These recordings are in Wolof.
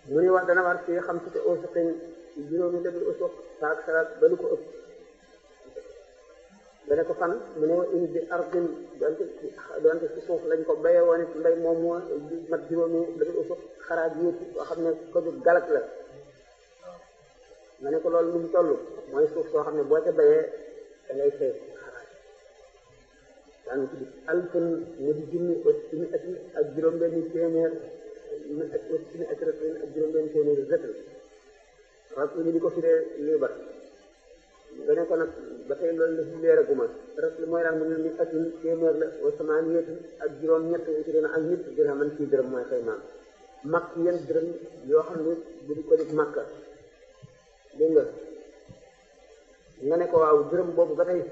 mu ne wax dana war fii xam si te usuqin juróomi dëgg usuq saak salaat ba lu ko ëpp dana ko fan mu ne wa in bi ardin donte donte ci suuf lañ ko béye woon it mbay moom moo mat juróomi dëgg usuq xaraaj yépp boo xam ne ko ju galak la nga ne ko loolu lu mu toll mooy suuf soo xam ne boo ca béyee da ngay fay xaraaj daanu tuddi alfun mu di junni aussi ati ak juróom-benni téeméer mi ak aussi ak ratin ak juróom-benni téeméer rëtal rab li di ko firee liibar nga ne ko nag ba tey loolu la fi leeraguma rab li mooy daan mu ne ni atin téeméer la wa samaaniyatu ak juróom-ñett wuti dina ak nit dirhaman fii dërëm mooy xëy maam makk yan dërëm yoo xam ne bu di ko di makka dégg nga nga ne ko waaw dërëm boobu ba tey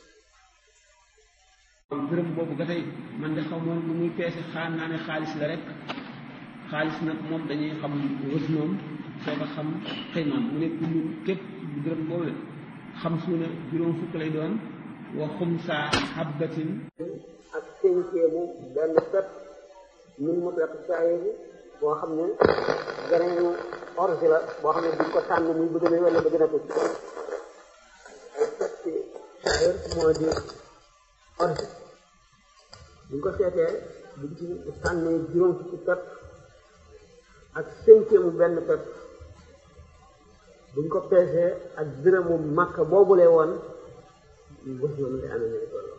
dërëm boobu ba tey man de xaw moon lu muy peese xaar naa ne xaalis la rek xaalis nag moom dañuy xam wës moom soo ko xam xëymaam mu ne kullu képp dërëm boobu la xam suuna juróom fukk lay doon wa xumsa habbatin ak cinquième benn pepp min mutlaq saayir boo xam ne geneenu orge la boo xam ne duñ ko tànn muy bëgg na wala bëgg na tuuti ay peppi saayir moo di orge buñ ko seetee buñ ci tànnee juróom fukki pepp ak cinquième benn pepp buñ ko peesee ak dërëmu makka boobule woon bés yoonu day amee ne toll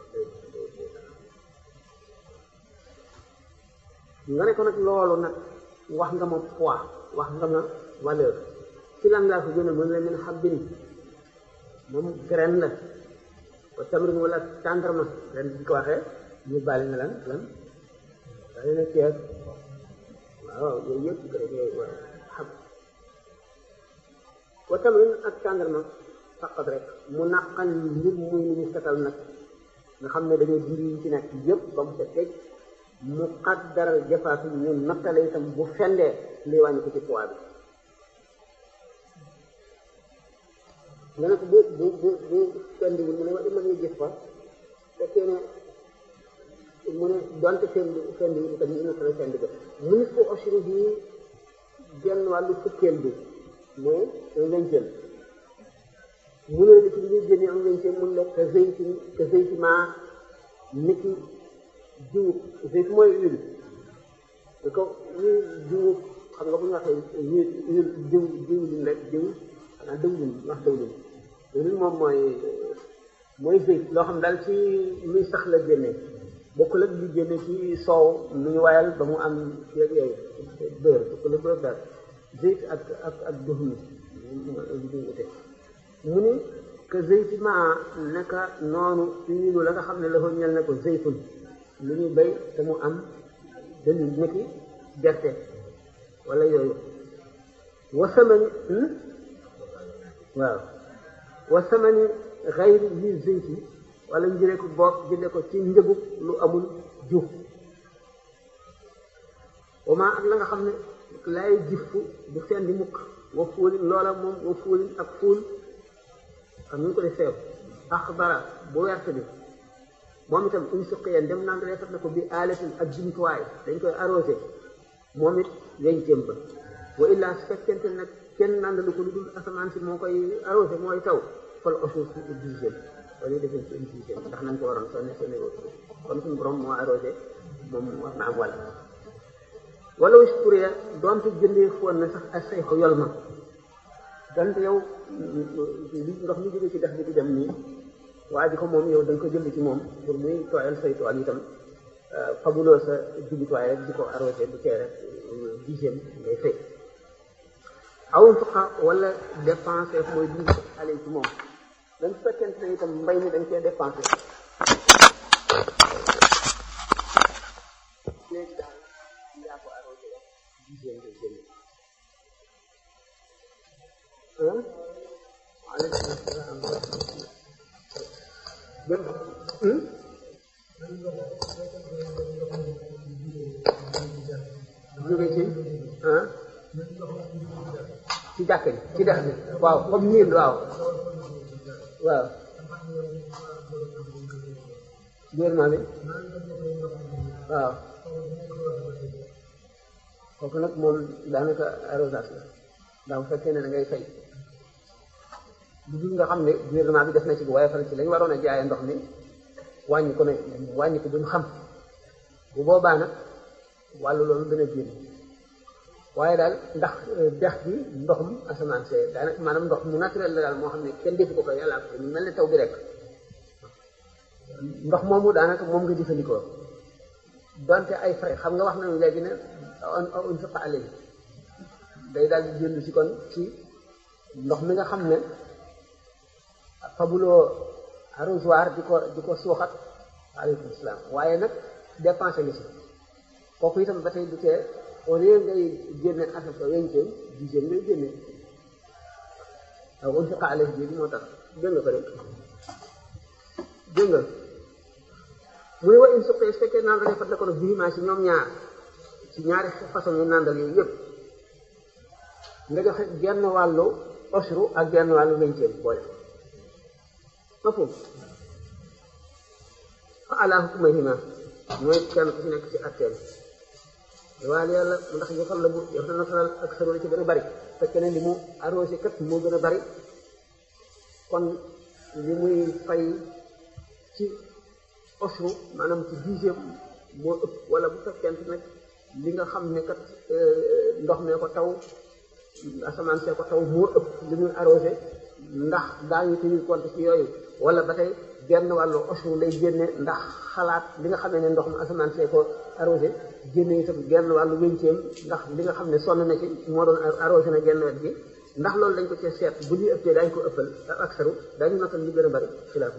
nga ne ko nag loolu nag wax nga ma poids wax nga ma valeur ci lan laa ko gënal mën la min xabbin moom graine la wa tamrin wala tàndarma ren bi ko waxee ñu bàyyi na lan lan dañu ne ceeb waaw yooyu yëpp graine yooyu wa xab wa tamrin ak tàndarma faqat rek mu naqan mbir muy lu ñu setal nag nga xam ne dañoo dindi yi ci nekk yëpp ba mu set teg mu qaddaral jafaatu ñu nattale itam bu fendee lii wàññi ko ci poids bi nga ne ko bu bu bu bu fendiwul mu ne wa ima ngay jëf fa fekkee ne mu ne donte fendi fendiwul itam ñu nattale fendi ba mu nit ko ashri bi genn wàllu fukkeel bi mooy un vingtième mu ne ci li ñuy génne un vingtième mun la ka zeyti ka zeyti maa niki jiw zeyt mooy huile da ko ñuy jiw xam nga bu ñu waxee huile huile jiw jiwlin rek jiw xanaa dëwlin wax dëwlin dëwlin moom mooy mooy zeyt loo xam daal ci luy sax la génne bokkul ak li génne ci soow nu ñu wayal ba mu am yeeg yooyu beurre bokkul ak beurre daal zeyt ak ak ak duhni li ñuy ute mu ni que zeyti ma naka noonu huile la nga xam ne la ko ñel na ko zeytun lu ñu béy te mu am dañu niki gerte wala yooyu wasamani waaw wasamani xayri li zeyti wala njëre ko boog jënde ko ci njëgu lu amul juf wama ak la nga xam ne lay jiffu du fendi mukk wa fuulin loola moom wa fuulin ak fuul xam ñu ko di seew axdara bu wert bi moom itam uñ suqiyeen dem naan defat na ko bi aalatin ak jumtuwaay dañ koy arrosé moom it wencéem ba wa illaa su fekkente nag kenn nandalu ko lu dul asamaan si moo koy arrosé mooy taw fal osuus si dixième wala defee ci dixième ndax nañ ko waroon soo ne soo ne kon suñu borom moo arrosé moom war na am wàll wala wis pouree doonte jëndee foon na sax ak say ko yol ma donte yow li ndox mi jóge ci dex bi di dem nii waa ji ko moom yow da nga ko jënd ci moom pour muy tooyal say tool itam fabuloo sa jubituwaay rek di ko arrosé bu tee rek dixième ngay fay aw fuqa wala dépensé mooy dindi ale ci moom dañ fekkente ne itam mbay mi dañ cee dépensé léegi daal yaa ko arrosé rek dixième ngay génn waaleykum salaam benn jóge ci ah ci jàkk ji ci dex bi waaw comme niir waaw waaw gouvernement bi waaw kooku nag moom daanaka arrosage la ndax bu fekkee ne da ngay fay lu dul nga xam ne gouvernement bi def na ci bu waaye fan ci lañ waroon a jaayee ndox mi wàññi ko ne wàññi ko duñ xam bu boobaa nag wàllu loolu dana génn waaye daal ndax dex bi ndoxum asamaan see daanaka maanaam ndox mu naturel la daal moo xam ne kenn defu ko ko yàlla ko mu mel ne taw bi rek ndox moomu daanaka moom nga jëfandikoo donte ay frais xam nga wax nañu léegi ne on fiqa alay day daal di jënd si kon ci ndox mi nga xam ne fabuloo arrosoir di ko di ko suuxat aleykum salaam waaye nag dépensé nga si kooku itam ba tey du tee au lieu ngay génne asaka wenceen dixième ngay génne waaw on fiqa alay bi moo tax dégg nga ko rek dégg nga mu ne wa in suqee su fekkee naan dafa fat ko no bihimaa si ñoom ñaar ci ñaari façon yu nàndal yooyu yëpp nga joxe genn wàllu osru ak genn wàllu wenceen boole ma foofu fa ala hukmihima mooy kenn ku ci nekk ci atteel waaye yàlla ndax ñu xam la bu yow dana faral ak saro ci gën a bari fekk ne li mu arrosé kat moo gën a bari kon li muy fay ci osru maanaam ci dixième moo ëpp wala bu fekkente nag li nga xam ne kat ndox mee ko taw asamaan see ko taw moo ëpp li muy arrosé ndax daañu tenir compte ci yooyu wala ba tey genn wàllu osru lay génne ndax xalaat li nga xam ne ndox mu asamaan see ko arrosé génne itam genn wàllu wénceem ndax li nga xam ne sonn na ci moo doon arrosé na genn wet gi ndax loolu dañ ko cee seet bu ñuy ëppee daañu ko ëppal ak saru daañu notal li gën a bari xilaaf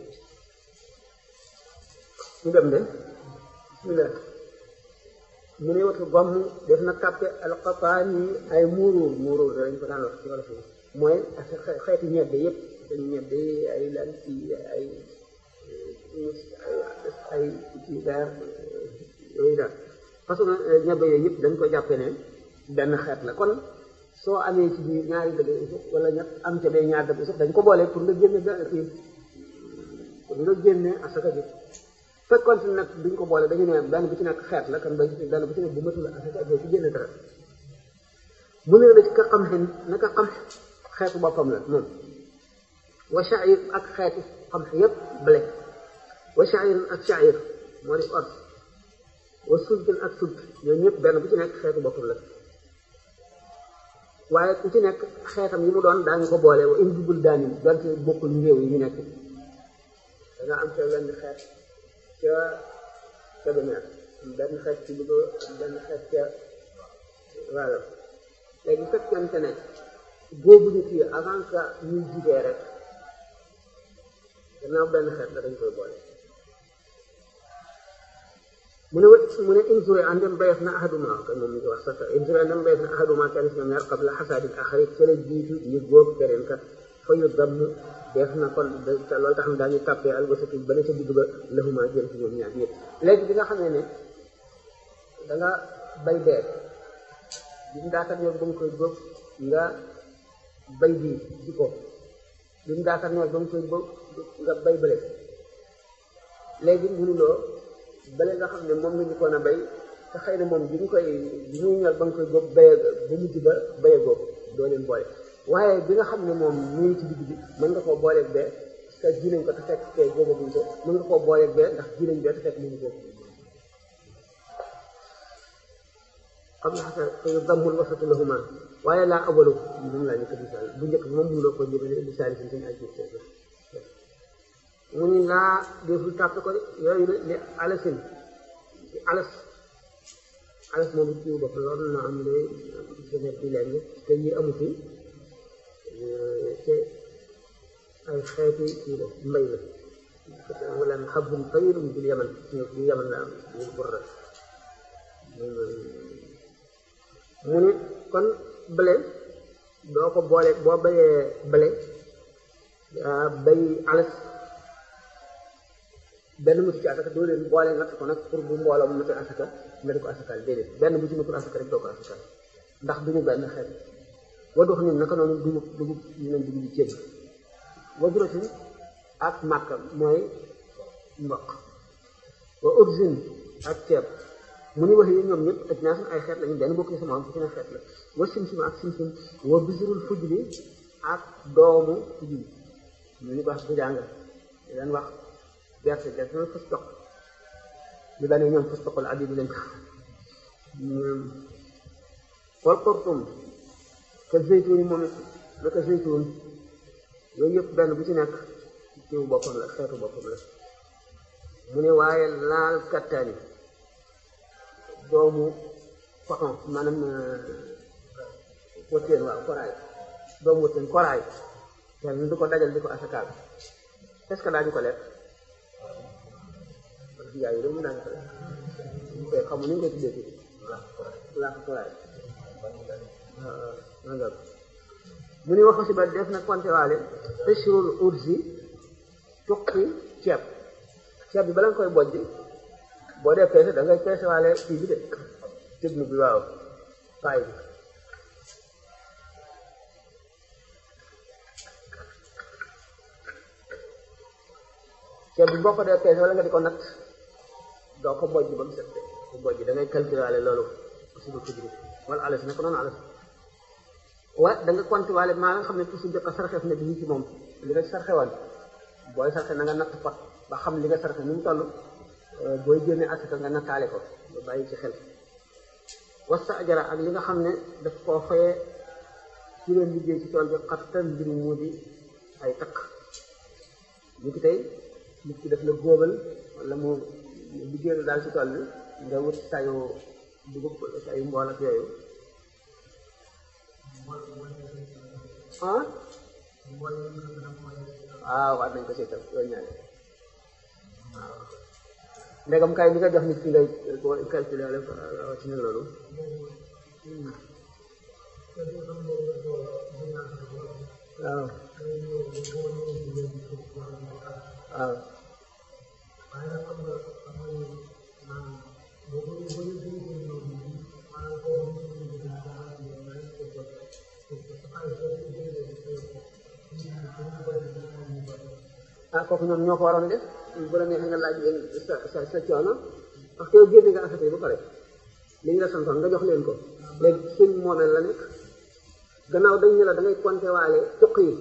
ñu dem de bismillah mu ne watu gomm def na kàppe alxapaan yi ay muuruur muuruur dañ ko daan wax ci wala fi mooy xeeti ñebbe yëpp dañu ñebbe yi ay lan ci ay ay ci daar yooyu daal façon ñebbe yooyu yëpp dañ ko jàppe ne benn xeet la kon soo amee ci biir ñaari dëgg usuf wala ñett am ca bee ñaar dëgg usuf dañ ko boole pour nga génne kii pour nga génne asaka bi fekkoon si nag duñ ko boole dañu ne benn bu ci nekk xeet la kan benn bu ci nekk bu matul asaka doo ci génne dara mu ne la ci ka xam xin naka xam xeetu boppam la moom wa sha'ir ak xeeti xam yépp blé wa sha'ir ak sha'ir moo di ors wa sultin ak sult ñooñu ñëpp benn bu ci nekk xeetu boppam la waaye ku ci nekk xeetam yi mu doon daañu ko boole wa in dubul daanin donte bokkul réew yi ñu nekk da nga am ca benn xeet ca Kébémer benn xeet ci Louga benn xeet ca Waalo léegi fekkente ne boobu ñu kii avant que ñuy jugee rek gannaaw benn xeet la dañ koy boole mu ne wët mu ne insure andem bayef na ahaduma kan moom ñu ko wax sax insure andem bayef na ahaduma kenn si ñoom ñaar qabla xasaadil axari ca la jiitu ñu góob keneen kat fa yu damm def na kon te loolu tax na daañu tàppee albasatu ba ne ca digg ba lahuma jëm ci ñoom ñaar ñëpp léegi bi nga xamee ne da nga bay beer bi mu daakar ñor ba nga koy góob nga bay bii ji ko bi mu daakar ñor ba nga koy góob nga bay bële léegi mënuloo bële nga xam ne moom nga njëkkoon a bay te xëy na moom bi ñu koy bi muy ñor ba nga koy góob baye ba mujj ba baye góob doo leen boole waaye bi nga xam ne moom ñu ngi ci digg bi mën nga koo booleeg bee parce que ji nañ ko te fekk kee góobaguñ ko mën nga koo booleeg bee ndax ji nañ bee te fekk mu ngi góob xam nga xasa fa yu dammul wasatu lahuma waaye laa awalu moom laa njëkk misaal bu njëkk bi moom mënuloo ko jëmale misaal si suñu ajib mu ni laa deful tàpp ko de yooyu la li alasin ci alas alas moom it bopp loolu na am lay senet bi leen te yi amu fi te ay xeeti kii la mbay la wala xabun tawilum bil yaman bil yaman la am bil burra mu ne kon bële doo ko boole boo bayee bële bay alas benn mutu ci asaka doo leen boole natt ko nag pour bu mbooloo mu matul asaka nga di ko asakaal déedéet benn bu ci matul asaka rek doo ko asakaal ndax duñu benn xeet wadox ni naka noonu dugub dugub ñu leen dugub bi ceeb waduratin ak màkka mooy mboq wa origine ak ceeb mu ni wax yi ñoom ñëpp ak ñaasan ay xeet lañu benn bokk ci sama am fu ci ne xeet la wa simsim ak simsim wa bisirul fujli ak doomu fujli ñu ñu ko wax bujanga di leen wax gerte gerte na fas toq li daan ñoom fas toqal abi bi lañ ko wal xortum ka zeytuun moom it naka zeytuun yooyu yëpp benn bu ci nekk kiw boppam la xeetu boppam la mu ne waaye laal kattaani doomu coton maanaam wëttéen waaw koraay doomu wëttéen koraay kenn du ko dajal di ko asakaal est-ce que daañu ko lekk yaay yi dañu daañu ko lekk ñu koy xamu ni ñu koy tuddee ci laax koraay waaw mu ni waxu si ba def na konte waale peshrul ursi tuqi ceeb ceeb bi bala nga koy bojj boo dee peese da ngay peese waale kii bi de tëbnu bi waaw paay bi ceeb bi boo ko dee peese wala nga di ko natt doo ko bojj ba mu set ko bojj da ngay calculer waale loolu aussi ba fujri wala alas ne ko noonu alas wa da nga compter waale maa nga xam ne tuuti jëkk a sarxeef ne bii ci moom li nga sarxewoon booy sarxe na nga natt pot ba xam li nga sarxe ni mu toll booy génne asaka nga nattaale ko ba bàyyi ci xel wasta ajara ak li nga xam ne daf koo fayee ci leen liggéey ci tool bi xattan mbir mu di ay takk ñu ki tey nit ki daf la góobal wala mu liggéey daal ci tool bi nga wut sayu dugub sayu mbool ak yooyu ah waaw war nañ ko seetal loolu ñaare waaw ndegam kay li nga jox nit ki ngay ko calculer la ci ne loolu waaw waaw ah kooku ñoom ñoo ko waroon def bu la neexee nga laaj leen sa sa sa coono parce que yow génne nga affaire yi ba pare li ñu la santoon nga jox leen ko léegi seen moomeel la nekk gannaaw dañ ne la da ngay compter waale cuq yi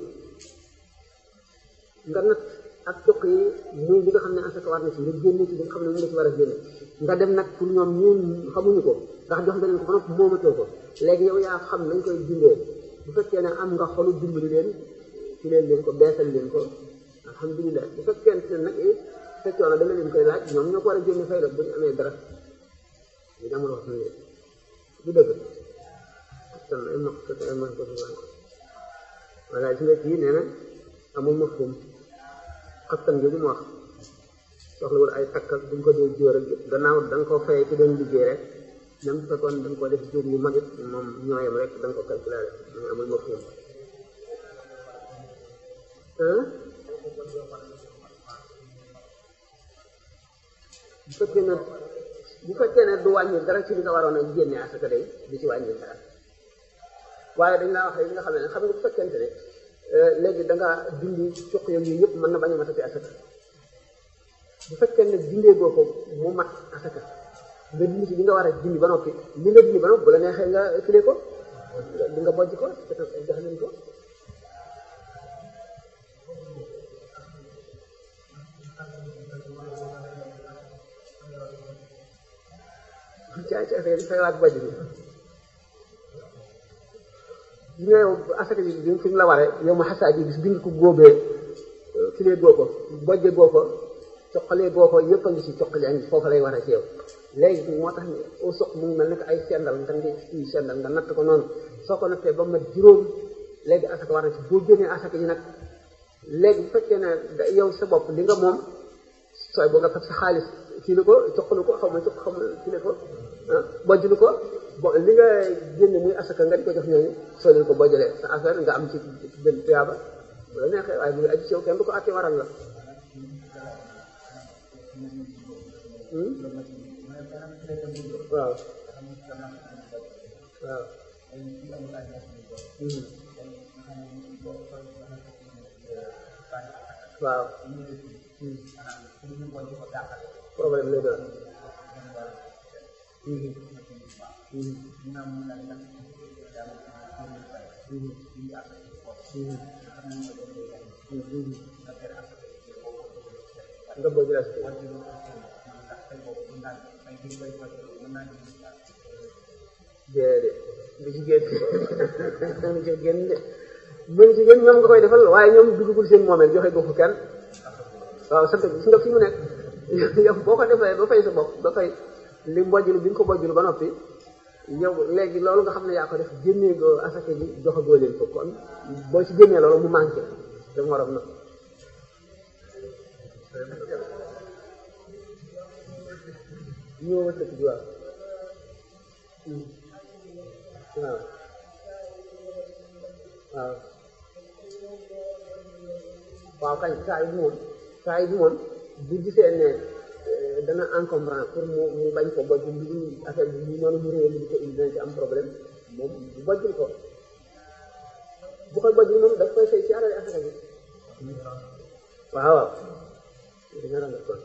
nga natt ak cuq yi muy li nga xam ne asaka war na ci nga génne ci li nga xam ne mu nga ci war a génne nga dem nag pour ñoom ñun xamuñu ko ndax jox nga leen ko ba noppi moomatoo ko léegi yow yaa xam nañ koy dindee bu fekkee ne am nga xolu dimbali leen ci leen leen ko beesal leen ko alhamdulilah bu fekkente ne nag sa coono da nga leen koy laaj ñoom ñoo ko war a génne fay la bu ñu amee dara ñu amul wax nañ du dëgg tan ay ma ko ay ma ko voilà gis nga kii nee na amul mafhum xattan jooju mu wax soxlawul ay takk ak buñ ko dee jóor ak gannaaw da nga ko fayee ci doon liggéey rek même bu fekkoon da nga ko def jóor yu mag it moom ñooyam rek da nga ko calculer rek amul mafhum bu fekkee ne bu fekkee ne du wàññi dara ci li nga waroon a génne asaka day du ci wàññi dara waaye dañ laa wax yi nga xam ne xam nga bu fekkente ne léegi da nga dindi cuq yooyu yëpp mën na bañ a matati asaka bu fekkee ne dindee boo ko mu mat asaka nga dindi ci li nga war a dindi ba noppi li nga dindi ba noppi bu la neexee nga file ko di nga bojj ko jox leen ko caay ci affaire yi fay waat bojj bi bi nga yow asaka ji bi fi mu la waree yow ma xasaa ji bis bi nga ko góobee filee goo ko bojje goo ko coqalee goo ko yëpp a ngi ci coqali a ngi foofu lay waree ci yow léegi moo tax ne au soq mu ngi mel ne ay sendal nga ngi ci sendal nga natt ko noonu soo ko nattee ba mat juróom léegi asaka war na ci boo génnee asaka ji nag léegi bu fekkee ne yow sa bopp li nga moom sooy boo nga fab sa xaalis kii la ko coqalu ko xaw ma coq xam kii la ko bojjlu ko bo li nga génne muy asaka nga di ko jox ñooñu soo leen ko bojjalee sa affaire nga am ci benn tuyaaba bu la neexee waaye mu ngi aju ci yow kenn du ko àtte waral la waaw waaw waaw problème lay doon nga bëgg la si déedéet du ci génn du ci génn de bu ci génn ñoom nga koy defal waaye ñoom duggagul seen moomeel joxe ko fu kenn waaw sant gis nga fi mu nekk yow boo ko defee ba fay sa bopp ba fay li mbojjlu bi nga ko bojjlu ba noppi yow léegi loolu nga xam ne yaa ko def génnee go asaka ji joxagoo leen ko kon boo ci génnee loolu mu manqué te morom na ñoo wër dëkk bi waaw waaw waaw waaw kañ saa yi moom saa yi moom bu gisee ne dana encombrant pour mu mu bañ ko bojj li affaire bi noonu mu réew mi di ko indi dina ci am problème moom bu bojjul ko bu koy bojjul moom daf koy fay ci alal asaka bi waaw waaw dina rangal kon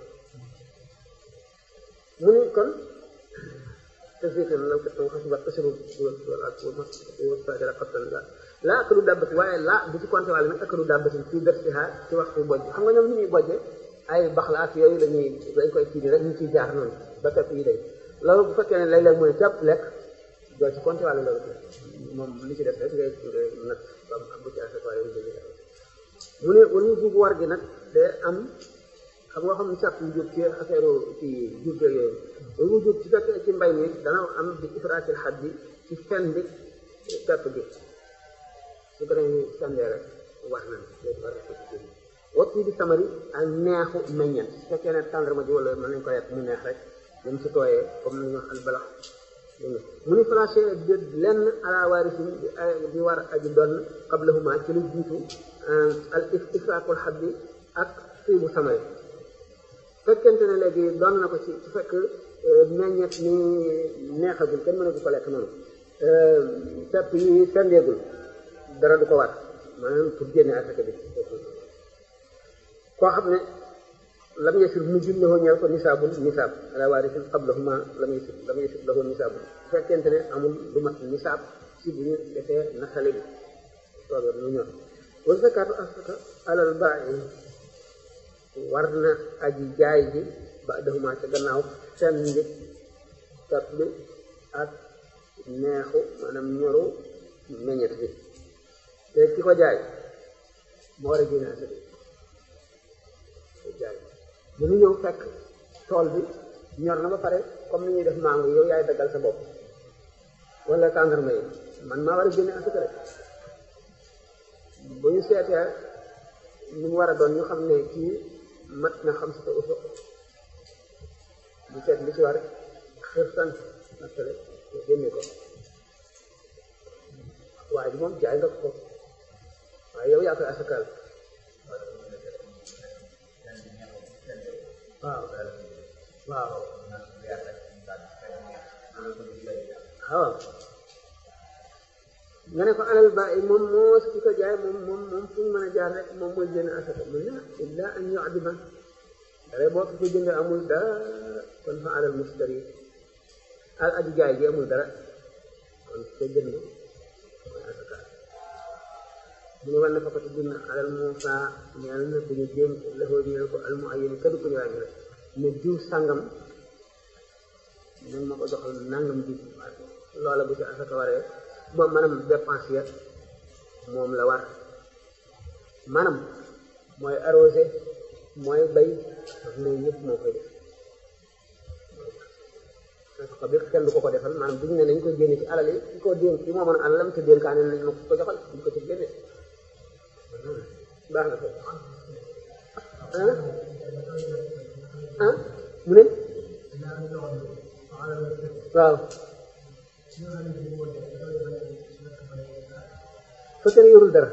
mu ni kon tasbitan law kattan xasibat kasiru wasajara xattan la laa akalu dàbbati waaye laa bu ci compté wàlle nag akalu dàbbatin fii darsiha ci waxtu bojj xam nga ñoom ñu ñuy bojje ay baxla ak yooyu la ñuy dañ koy kii rek ñu ciy jaar noonu ba pepp yi day loolu bu fekkee ne léeg-léeg mu ne càpp lekk doo ci compté wàlle loolu moom li ci def rek ngay ngay nag ba bu ci affaire waaye mu ne wala ñu buubu war gi nag day am xam nga xam ne sàpp yu jóg ci affaire ci jur gi yooyu loolu mu jóg ci fekkee ci mbay mi dana am bi ifraatil xat bi ci fen bi pepp gi su ko defee sandee rek war na léegi war na ko ci génn waxtu bi samari ak neexu meññeent su fekkee ne tàndarma ji wala mën nañ ko yàq mu neex rek dem si tooyee comme ni ñu wax albalax mu ni flanché de lenn ala waarisin di war aji doon qablahuma ci lu jiitu al ifraakul xat bi ak fii bu samari fekkente ne léegi doon na ko ci su fekk meññeet ni neexagul kenn mënu ko lekk noonu pepp yi sendeegul dara du ko war maanaam pour génne asaka bi koo xam ne lam yasir mujjul lahu ñeel ko nisaabul nisaab ala waarisin qablahuma lam yasir lam yasir lahu nisaabul su fekkente ne amul lu mat nisaab si bu ñu defee nasale bi soobee mu ñor wala zakaatu asaka alal baa'i war na aji jaay ji ba dahuma ca gannaaw seen njëg tat bi ak neexu maanaam ñoru meññet bi léegi ki ko jaay moo war a génne asaka jaay bu ñu ñëw fekk tool bi ñor na ba pare comme ni ñuy def mango yow yaay daggal sa bopp wala tàndarma yi man maa war a génne asaka rek bu ñu seetee ñu mu war a doon ñu xam ne kii mat na xam si te usuq ñu seet li ci war xër sant nattale nga génne ko waaye bi moom jaay nga ko waaye yow yaa koy asakaal waaw waaw waaw nga ne ko alal ba moom moo ki ko jaay moom moom moom fu ñu mën a jaar rek moom mooy génn asaka mu ne illa an yu'dima dara boo ko jënd amul dara kon fa alal mustari al aji jaay ji amul dara kon ko jënd mooy asaka mu ne wal na fakati dina alal muusa ñeel na bu ñu jéem lafoo ñeel ko al muayyan kadu ku ñu ràññe rek ne diw sàngam nag ma ko joxal nangam bi loola bu ci asaka waree moom maanaam dépense ya moom la war maanaam mooy arrosé mooy bay ak mooy yëpp moo koy def ko bi kenn du ko ko defal maanaam duñu ne nañ ko génne ci alal yi ki ko dénk ki moo mën a alalam te dénkaane nañ ma ko joxal duñ ko ci génne baax na ko ah ah mu ne waaw fekkee ne yorul dara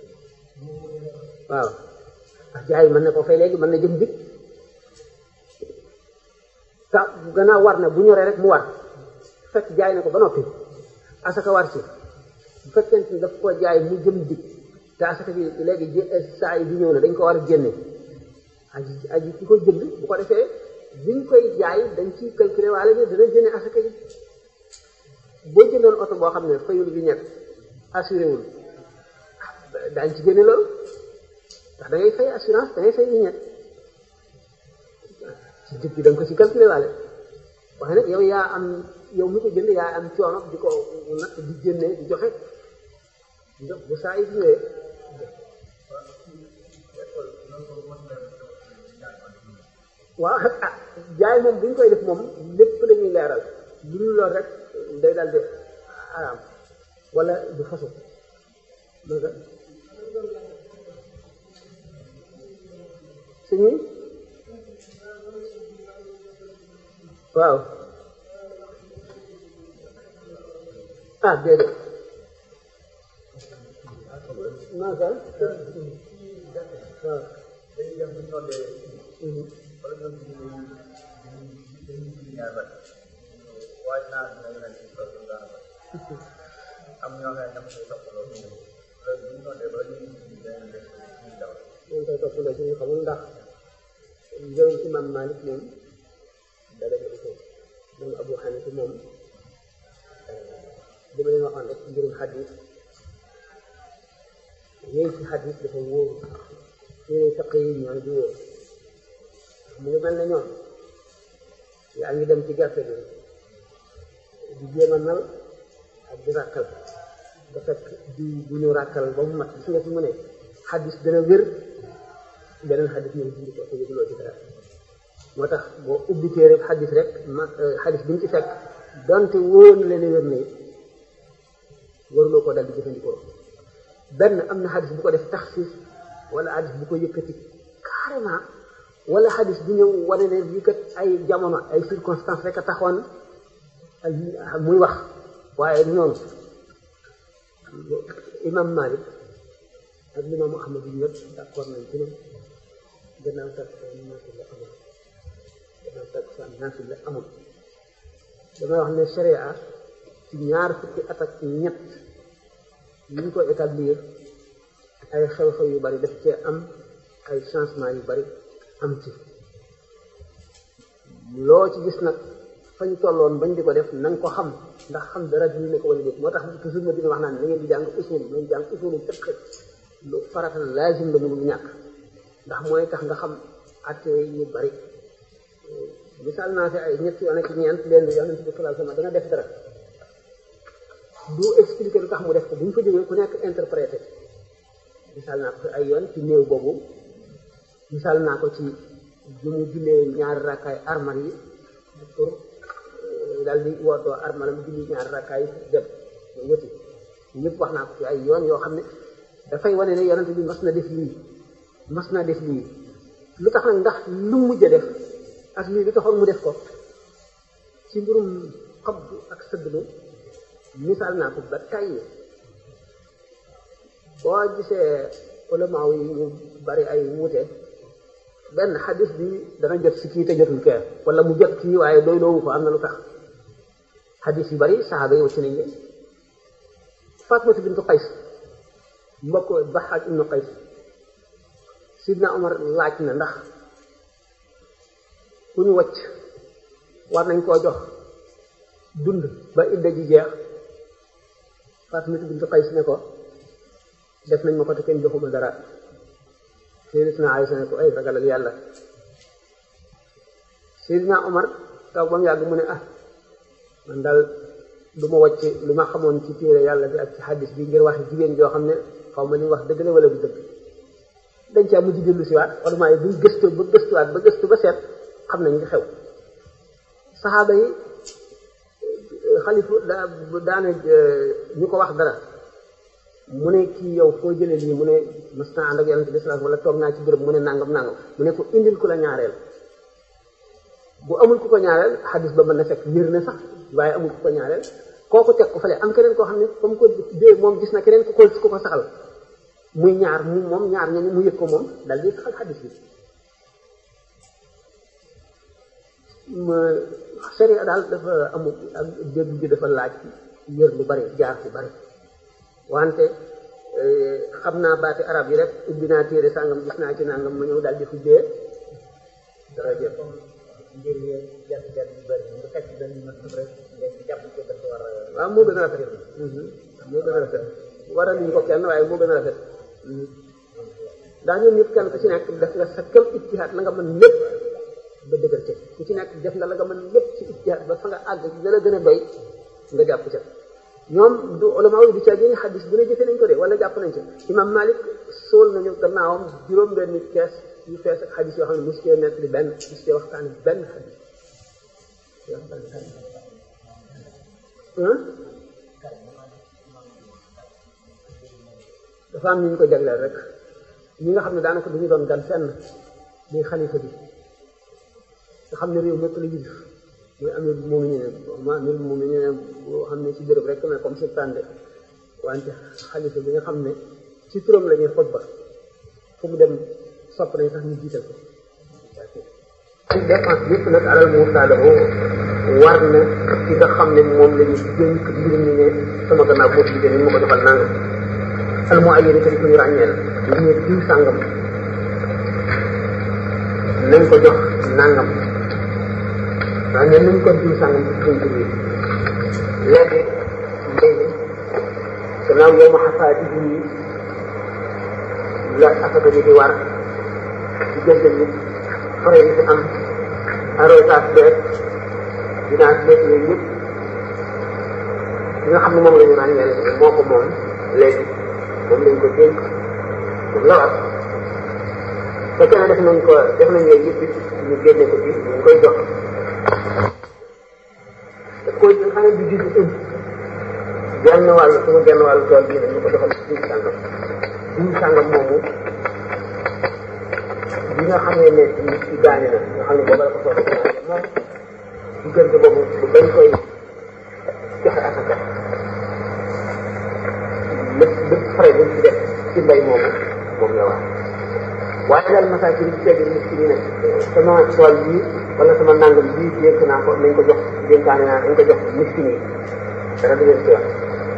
waaw ak jaay mën na ko fay léegi mën na jëm bit ta gannaaw war na bu ñoree rek mu war fekk jaay na ko ba noppi asaka war ci bu fekkente ni daf ko jaay mu jëm bit te asaka bi léegi saa yi bi ñëw na dañ ko war a génne aji aji ki ko jënd bu ko defee biñ koy jaay dañ ciy calculer waale ne dana génne asaka yi boo jëndoon oto boo xam ne fayul bi ñett assuré wul daañ ci génne loolu ndax da ngay fay assurance da ngay fay bi ñett ci dëkk bi da nga ko ci calculer waale waaye nag yow yaa am yow mi ko jënd yaa am coono di ko natt di génne di joxe ndox bu saa yi ñëwee waaw ah jaay moom bu ñu koy def moom lépp la ñuy leeral lu dul lool rek day daal di araam wala du façon loolu suñu waaw ah déedéet maasa waaw ñu koy toppandoo ci ñu xamul ndax njëriñ ci imam Malik moom da def ko moom Abu Hanifa moom li ma leen waxoon rek mbirum xadis yéen ci xadis dafa wóor téere taq yi ñooy di wóor mu ngi mel ne ñoom yaa ngi dem ci gerte bi di jéem a nal ak di ràkkal ba fekk di bu ñu ràkkal ba mu mat gis nga fi mu ne xadis dana wér beneen xadis ñëw dindi ko te yëguloo ci dara moo tax boo ubbi téere xadis rek ma xadis bi ñu ci fekk donte wóor na leen wér ne waruloo ko dal di jëfandikoo benn am na xadis bu ko def taxsis wala xadis bu ko yëkkati carrément wala xadis bu ñëw wane ne lii kat ay jamono ay circonstances rek a taxoon muy wax waaye noonu imam Malik ak limaamu Ahmad yi yëpp d'accord nañ ci ne gannaaw takkusaan naafila la amul gannaaw takkusaan naafila la amul damay wax ne sharia ci ñaar fukki at ak ñett yi ñu ko établir ay xew-xew yu bari daf cee am ay changement yu bari am ci loo ci gis nag fañ tolloon bañ di ko def na nga ko xam ndax xam dara dina ne ko wala déet moo tax toujours ma dina wax naan da ngeen di jàng usul nañ jàng usulu fiqh lu farata laazim la mënul ñàkk ndax mooy tax nga xam atte yu bari misaal naa fi ay ñetti yoon ak ñeent leen yonent bi sallallahu alayhi wasallam danga def dara du expliquer lu tax mu def ko bu ñu fa jógee ku nekk interprété misaal naa ko fi ay yoon ci néew boobu misaal naa ko ci bi mu jullee ñaari rakkaay armal yi pour daal di wootoo armalam julli ñaari rakkaay dem wëti ñëpp wax naa ko fi ay yoon yoo xam ne dafay wane ne yonent bi mas na def lii mas na def lii lu tax nag ndax lu mujj a def ak lii lu taxoon mu def ko ci mbirum xabdu ak sëddlu misaal naa ko ba tàyyi boo gisee ulama yi ñu bari ay wuute benn xadis bi dana jot si kii te jotul kee wala mu jot kii waaye doy loowu ko am na lu tax xadis yu bari saxaaba yi wacc nañ leen Fatmatu bintu Qays mbokk Baxaaj ibnu Qays Sidna Omar laaj na ndax ku ñu wacc war nañ koo jox dund ba idda ji jeex Fatmatu bintu Qays ne ko def nañ ma ko te kenn joxuma dara Sayyidina Aysa ne ko ay ragalal yàlla Sayyidina Omar taw ba mu yàgg mu ne ah man daal lu ma wàcc lu ma xamoon ci téere yàlla bi ak ci xaddis bi ngir wax jigéen joo xam ne xaw ma li wax dëgg la wala du dëgg dañ caa mujj dellu si waat wala maa buñ gëstu ba gëstuwaat ba gëstu ba seet xam nañ li xew saxaaba yi xalifu daa daana ñu ko wax dara mu ne kii yow foo jëlee lii mu ne mas naa ànd ak yonente bi sallallahu wala toog naa ci béréb mu ne nangam nangam mu ne ko indil ku la ñaareel bu amul ku ko ñaareel xadis ba mën na fekk wér na sax waaye amul ku ko ñaareel kooku teg ko fale am keneen koo xam ne comme ko dee moom gis na keneen ku ko ku ko saxal muy ñaar mu moom ñaar ñooñu mu yëg ko moom dal di saxal xadis bi sharia daal dafa amul ak dégg bi dafa laaj yër lu bari jaar ci bari wante xam naa baati arab yi rek ubbi naa téere sàngam gis naa ci nangam ma ñëw daal di fuddee dara jëf mbir yi jant jant yu bëri nga fekk benn mat rek nga jàpp ko dafa war a waaw moo gën a rafet moo gën a rafet waral ñu ko kenn waaye moo gën a rafet ndax ñoom ñëpp kenn ku ci nekk def nga sa kem ijtihaad la nga mën lépp ba dëgër ca ku ci nekk def nga la nga mën lépp ci ijtihaad ba fa nga àgg la la gën a doy nga jàpp ca ñoom du ulama yi du ca génne xadis bu ne jëfe nañ ko de wala jàpp nañ ca imam malik sool nañu gannaawam juróom benn kees yu fees ak xadis yoo xam ne mos cee nekk di benn mos cee waxtaan benn xadis dafa am ñu ñu ko jagleel rek ñi nga xam ne daanaka du ñu doon gan fenn muy xalifa bi nga xam ne réew mépp la yilif muy amir bu moomu ne ma amir bu moomu ne boo xam ne ci béréb rek mais comme sultan de wante xalifa bi nga xam ne ci turam la ñuy xutba fu mu dem sopp nañ sax ñu jiital ko dépense yëpp nag alal muusaaloo war na ci nga xam ne moom la ñu dénk mbir mi ne sama gannaaw boo ci ni ma ko defal nangam al mu ay yéen itam ku ñu ràññee la ñu ne diw sàngam nañ ko jox nangam ràññee nañ ko diw sàngam ci suñ tur yi léegi léegi gannaaw yow ma xasaati yi la asaka ji di war ci jënd nit fare yi fi am arrosage beeg dinaa beeg yooyu yëpp li nga xam ne moom la ñu ràññee moo ko moom léegi moom lañ ko dénk moom la war fekkee ne def nañ ko def nañ yooyu yëpp ñu génne ko ci ñu koy jox daf koy jël xanaa di jiitu ëmb genn wàll sama genn wàll tool bii nag ñu ko defal diw sàngam diw sàngam moomu bi nga xamee ne nit ki gaañu na nga xam ne booba la ko soog a moom diggante boobu bu bañ koy joxe asaka lépp lépp fare buñ ci def ci mbay moomu moom la wax waaye daal masaakin ci tegg miskin yi nag sama tool bii wala sama nangam bii dénk naa ko nañ ko jox dénkaane naa nañ ko jox miskin yi dara du leen ci wax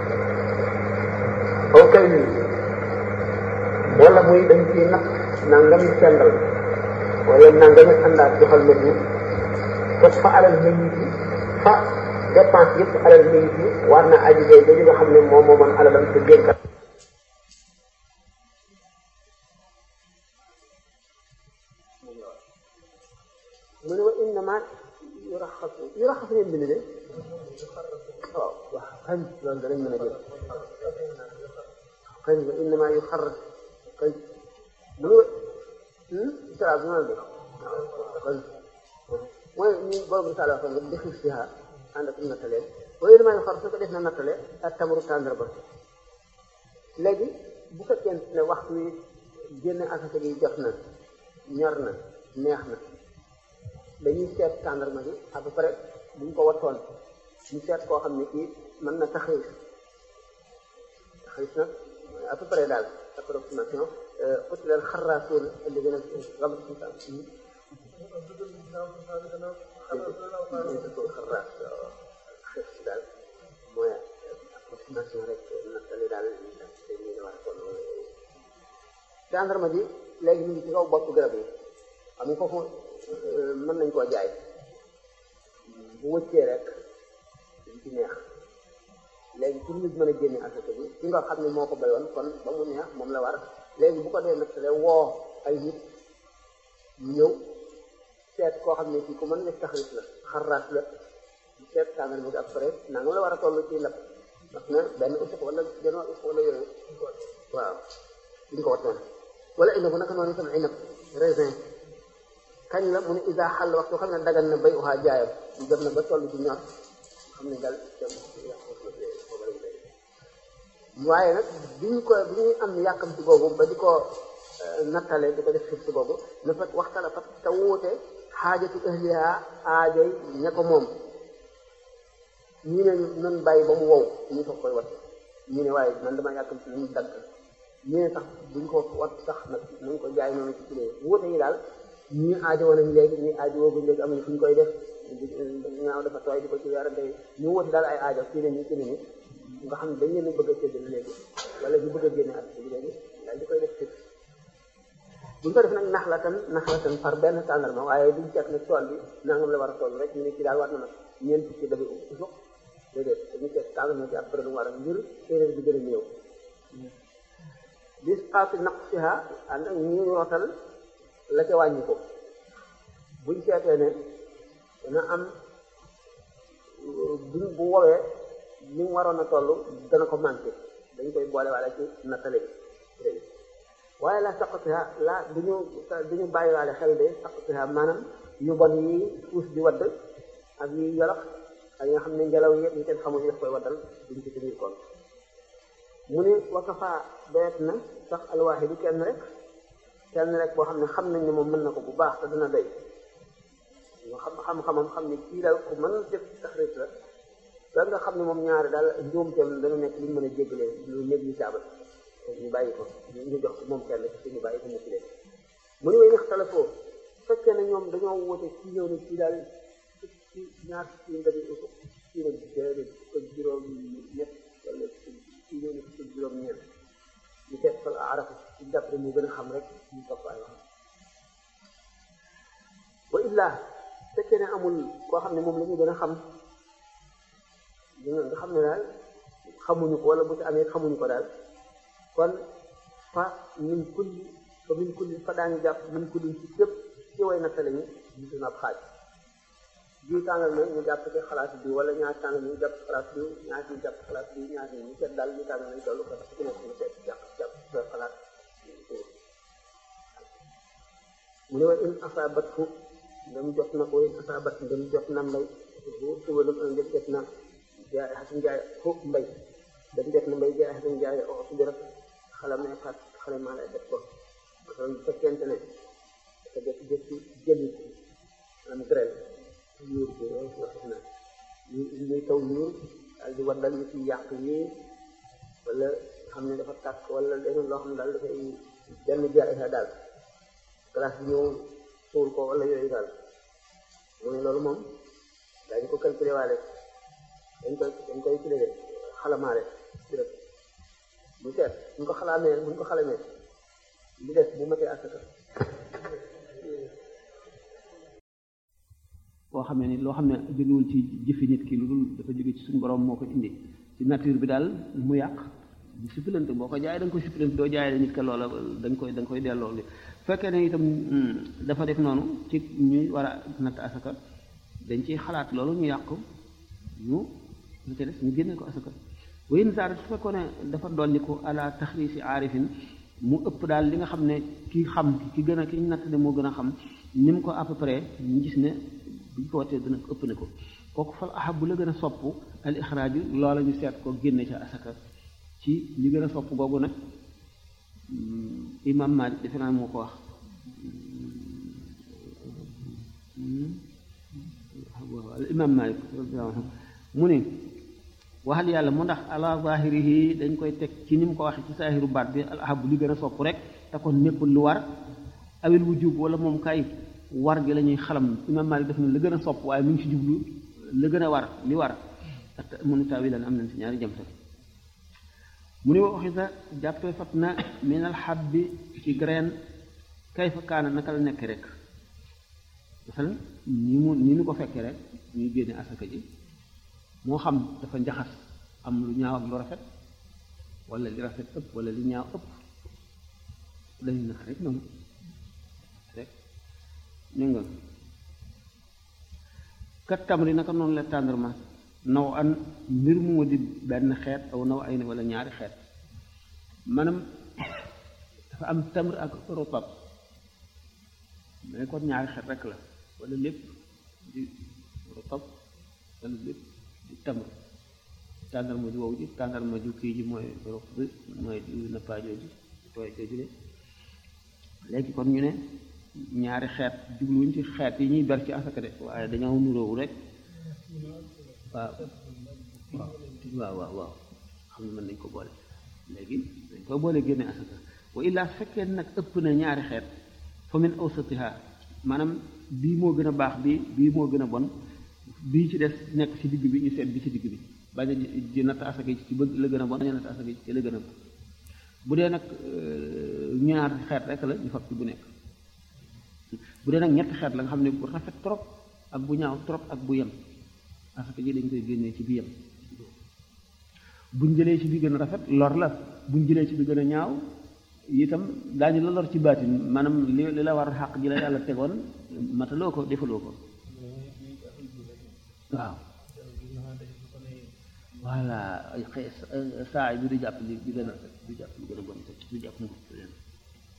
aw kay lii wala muy dañ ciy natt nangam sendal wala nangam àndaat joxal ma diw te fa alal mayit yi fa dépense yëpp alal mayit yi war na aji day jooju nga xam ne moom moo mën alalam te dénkat mu ne wa innama yuraxasu yuraxasu ngeen bind de waaw waaw xañ loolu danañ mën a jël xañ wa innama yuxarras xañ mu ne isra bi noonu de xañ mooy ni boobu risaala waxoon nga dexi siha ànd ak nattalee wa innama yuxarras su ko def na nattale ak tamaru tàndar ba léegi bu fekkee ne waxtu wi génne asaka gi jot na ñor na neex na dañuy seet tàndarma bi à peu près buñ ko wattoon ñu seet koo xam ne kii mën na taxawis taxawis nag à peu près daal approximation uti leen xarraasuun indi gën a rabat sisan xarraas daal mooy approximation rek nattali daal dañuy war a kon tàndarma ji léegi ñu ngi ci kaw bopp garab yi xam nga foofu mën nañ koo jaay bu wëccee rek dañ ci neex léegi pour nit mën a génne asaka bi ki nga xam ne moo ko bayoon kon ba mu neex moom la war léegi bu ko dee nattale woo ay nit ñëw seet koo xam ne kii ku mën a def taxarit la xarraas la ñu seet tàngal bi après naa nga la war a toll ci ndab ndax na benn usuk wala genn usuk wala yooyu waaw duñ ko wattoon wala ina bu naka noonu itam inab raisin kañ la mu ne isa xàll waxtu xam ne dagal na bay uxaa jaayam mu dem na ba toll ci ñor xam ne daal waaye nag biñ ko bi ñuy am yàkkamti boobu ba di ko nattale di ko def fii si boobu na fekk waxtala fat te wuute xaajatu ahliha aajoy ña ko moom ñii ne nan bàyyi ba mu wow ñu soog koy wat ñii ne waaye man dama yàkkamti nañu dagg ñii ne sax buñ ko wat sax nag nañ ko jaay noonu ci kilee wuute yi daal ñii aajo woon nañ léegi ñii aajo woogu léegi amuñu fu ñu koy def ñaaw dafa tooy di ko ci weerante ñu wuute daal ay aajo kii ne nii kii ne nii nga xam ne dañ leen a bëgg a séddale léegi wala ñu bëgg a génne at bi léegi daal di koy def fii buñ ko def nag nax la tan nax la tan par benn tàndarma waaye duñ seet ne tool bi nangam la war a toll rek ñu ne ci daal war na nag ñeent fukki dabi usuk déedéet dañu seet tàndarma ci après lu war a ngir séeréer bi gën a néew bis xaati naqsiha ànd ak ñu yootal la ca wàññi ko buñ seetee ne dana am buñ bu woowee ni mu waroon a toll dana ko manqué dañ koy boole waale ci nattale bi waaye la saqatiha la duñu duñu bàyyi waale xel de saqatiha maanaam yu bon yi puus di wadd ak yi yolox ak yi nga xam ne ngelaw yëpp ñu kenn xamul yi daf koy waddal duñ ci tenir compte mu ne wakafa doyet na sax alwaaxi du kenn rek kenn rek boo xam ne xam nañ ne moom mën na ko bu baax te dina doy nga xam xam-xamam xam ne kii daal ku mën def taxrit la da nga xam ne moom ñaari daal njuumteem dana nekk lu ñu mën a jéggalee lu négligeable ñu bàyyi ko ñu jox ko moom kenn ci ñu bàyyi ko mu ci leen mu ne way nax talafoo fekkee ne ñoom dañoo woote kii ñëw ne kii daal ci ñaar ci ndabi usu kii ne déedéet ko juróom ñett wala kii ñëw ne ko juróom ñeent ñu teg fal arafa ci d'après mu gën a xam rek ñu topp ay wax wa illa fekkee ne amul koo xam ne moom la ñu gën a xam nga xam ne daal xamuñu ko wala bu ci amee xamuñu ko daal kon fa min kulli fa min kulli fa daañu jàpp min kulli ci képp ci way nattale ñu gisu na ab xaaj bii tàngal na ñu jàpp ci xalaat bi wala ñaar tàngal ñu jàpp xalaat bi ñaar ñu jàpp xalaat bi ñaar ñu seet daal bii tàngal nañ toll ko ci nekk ñu seet jàpp jàpp sa xalaat mu ne wa in asabat fu ndem jot na ko in asabat ndem jot na mbay bu subalum an ndem jot na jaay xasim jaay fu mbay dañ def na mbay jaay xasim jaay o su rek xala may xat xale maa lay def ko maanaam bu fekkente ne dafa jëkk jëkki jëli am grêle yuur bi loolu wax na ñu ñuy taw yuur daal di waddal ñu ci yàq yi wala xam ne dafa tàkk wala leneen loo xam ne daal dafay benn jaay sa daal glace bi ñëw suul ko wala yooyu daal mu ne loolu moom daañu ko calculé waale dañ koy dañ koy kilé xalamaale ci rek mu seet buñ ko xalaamee buñ ko xalamee li des bu matee asaka boo xam ne ni loo xam ne jógewul ci jëfi nit ki lu dul dafa jóge ci suñu borom moo ko indi ci nature bi daal mu yàq di suppilante boo ko jaay da nga koy suppilante doo jaay nit ka loola da nga koy da nga koy delloo li fekkee ne itam dafa def noonu ci ñuy war a natt asaka dañ ciy xalaat loolu ñu yàq ñu lu ca des ñu génne ko asaka wayin saar su fekkoon ne dafa dolli ko ala taxriisi aarifin mu ëpp daal li nga xam ne ki xam ki gën a ki ñu natt ne moo gën a xam ni mu ko à peu près ñu gis ne buñ ko watee dina ëpp ne ko kooku fal ahab bu la gën a sopp al ixraaju loola ñu seet ko génne ca asaka ci li gën a sopp googu nag imam Malik defe naa moo ko wax al imam Malik mu ne waxal yàlla mu ndax ala zahirihi dañ koy teg ci ni mu ko waxee ci saahiru baat bi al ahab li gën a sopp rek te kon nekkul lu war awil wujub wala moom kay war gi la ñuy xalam imam Malik def na la gën a sopp waaye mi ngi ci jublu la gën a war li war ak mu ni taawilan am nañ si ñaari jamta mu ne waxi sa jàppee fat na minal habbi ci graine kay fa kaana naka la nekk rek masalan ni mu ni ñu ko fekkee rek ñuy génne asaka ji moo xam dafa njaxas am lu ñaaw ak lu rafet wala li rafet ëpp wala li ñaaw ëpp dañu nax rek noonu rek ñu nga kat tamri naka noonu la tàndarma naw an mbir mu ma di benn xeet aw naw ay ne wala ñaari xeet maanaam dafa am tamr ak rotab mais kon ñaari xeet rek la wala lépp di rotab wala lépp di tamr tàndarma ju wow ji tàndarma ju kii ji mooy rob bi mooy di nappaajoo ji tooy jooju de léegi kon ñu ne ñaari xeet jubluwuñ ci xeet yi ñuy ber ci asaka de waaye dañoo nuróowu rek waaw waaw waaw waaw xam ne mën nañ ko boole léegi dañ koy boole génne asaka wa illaa fekkee nag ëpp na ñaari xeet fa min awsatiha maanaam bii moo gën a baax bii bii moo gën a bon bii ci des nekk ci digg bi ñu seet bi ci digg bi bañ a di natt asaka ci bëgg la gën a bon bañ a natt asaka ci la gën a bon bu dee nag ñaar xeet rek la ñu fab ci bu nekk bu dee nag ñetti xeet la nga xam ne bu rafet trop ak bu ñaaw trop ak bu yem asaka ji dañ koy génnee ci bi yem buñ jëlee ci bi gën a rafet lor la buñ jëlee ci bi gën a ñaaw itam daañu la lor ci baatin maanaam li li la war xàq ji la yàlla tegoon mataloo ko defaloo ko waaw voilà xëy saa yi bi du jàpp li bi gën a du jàpp li gën a bon du jàpp mu